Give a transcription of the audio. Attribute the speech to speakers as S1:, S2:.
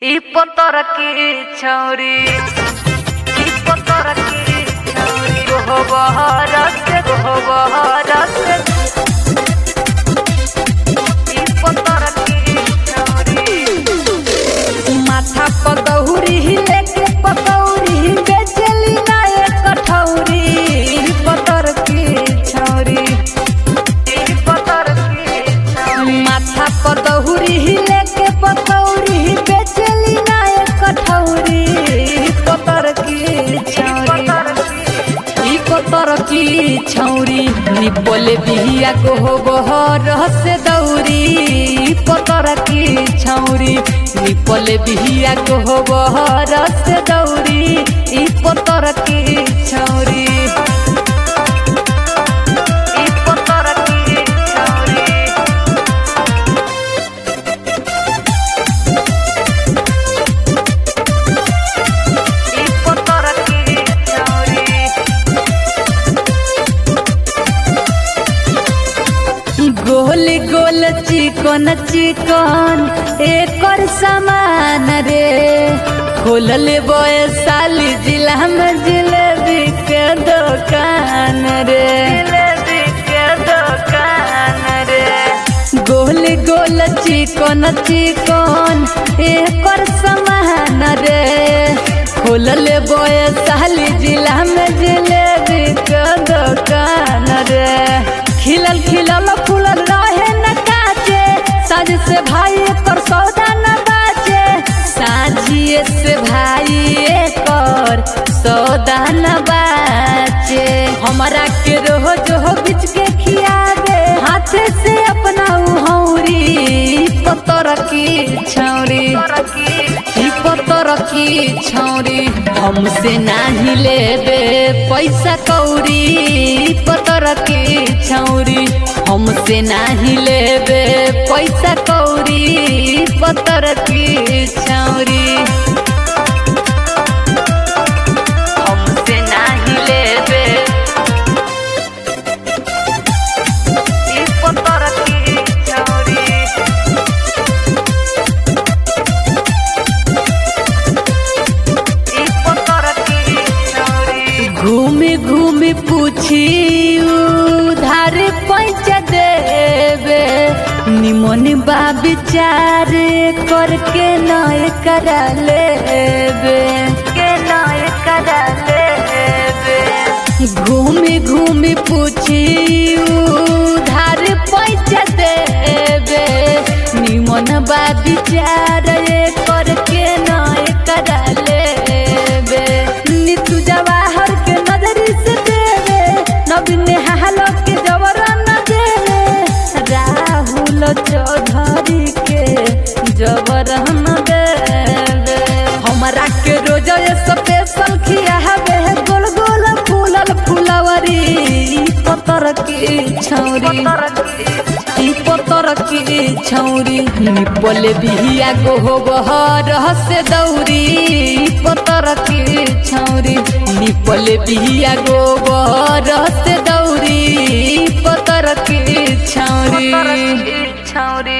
S1: Y potoraki chauri Y potoraki chauri Goho baharase goho baharase Y potoraki chauri
S2: माथा पकौड़ी लेके पकौड़ी बेचली ना एक कठौरी पतर की छौरी
S1: Y potoraki chauri
S2: माथा पकौड़ी लेके पकौड़ी बेचली ना एक कठौरी पतर की छौरी ई पतर की छौरी निपले बिहिया को हो बहर से दौरी ई पतर की छौरी निपले बिहिया को हो बहर से दौरी ई पतर की छौरी
S1: Y potoraki chauri Y potoraki chauri
S2: गोल गोल चिकन चिकन एकर सामान रे खोल ले साली जिला में जिलेबी के दुकान रे
S1: जिलेबी के दुकान रे
S2: गोल गोल चिकन चिकन एकर सामान रे खोल ले साली जिला में जिलेबी के दुकान रे खिलल खिलल फूलल रहे न काचे साज से भाई एकर सौदा न बाचे साझिए से भाई एकर सौदा न बाचे हमारा के रोज हो बिच के खियावे हाथे से अपना हौरी पतर की छौरी ई पतर की छौरी हमसे नाही लेबे पैसा कौरी ई पतर की छौरी हमसे नाही लेबे पैसा कौरी ई पतर की छौरी
S1: हमसे नाही लेबे ई पोतरकी छौरी ई पोतरकी छौरी
S2: घूमी घूमी पूछी उधार पैंच देवे निमन बा विचार करके नय करा लेबे
S1: के नाय करा लेबे
S2: घूमी घूमी पूछी उधार पैंच देवे निमन बा विचार करके नय करा लेबे नीतू जवाहर के नजरी से देवे नवीन हालो के जबरन देवे राहुल चौधरी के जबरन देवे हमरा के रोज स्पेशल खियावे गोल गोल फूलल फुलवरी ई पतर की छौरी ई पतर की छौरी निपले बिहिया को हो बहर से दौरी ई पतर की छौरी निपले बिहिया को बहर से दौरी ई पतर की छौरी
S1: छौरी